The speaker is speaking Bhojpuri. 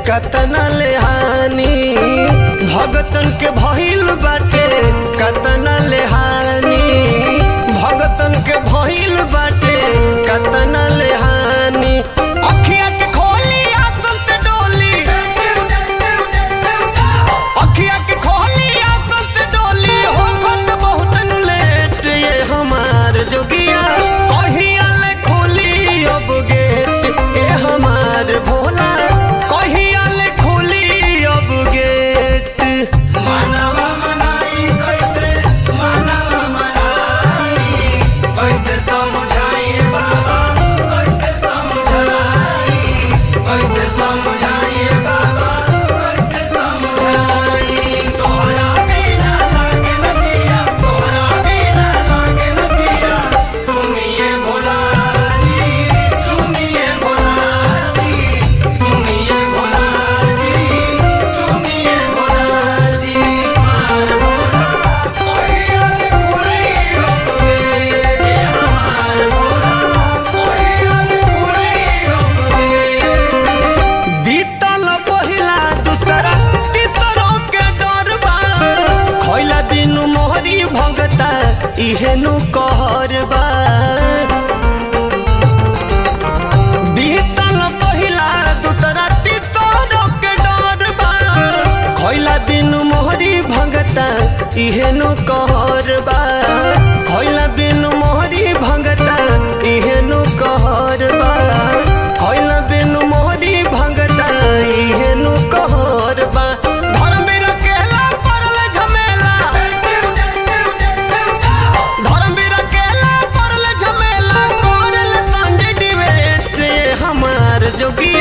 कतना ले हानि भगतन के भइल बाटे कतना ले हानि भगतन के भइल बाटे कतना ले हानि अखिया के खोली आसन से डोली अखिया के खोली आसन से डोली हो खत बहुत नु लेट ये हमार जोगिया कहिया ले खोली अब गेट ए हमार भोला कहिया ले खोली अब गेट मानवा मनाई कैसे मानवा मनाई कैसे समझाइए बाबा कैसे समझाई कैसे समझाइए बाबा कैसे समझाई तोहरा बिना लागे न दिया तोहरा बिना लागे न दिया सुनिए भोला जी सुनिए भोला जी सुनिए भोला जी सुनिए भोला जी मार भोला कोई कुड़ी अपने ये हमार भोला कोई कुड़ी अपने बीतल पहिला दूसरा तीसरों के डर बा खैला बिनु मोहरी भगता इहेनु कहर बा बीतल पहिला दूसरा तीसरों के डर बा खैला बिनु मोहरी भगता इहेनु कहर बा खैला बिनु मोहरी भगता इहेनु कहर बा खैला बिनु मोहरी भगता इहेनु कहर बा धर्मेर केला परल झमेला धर्मेर केला परल झमेला करल संजय डिबेट हमार जोगी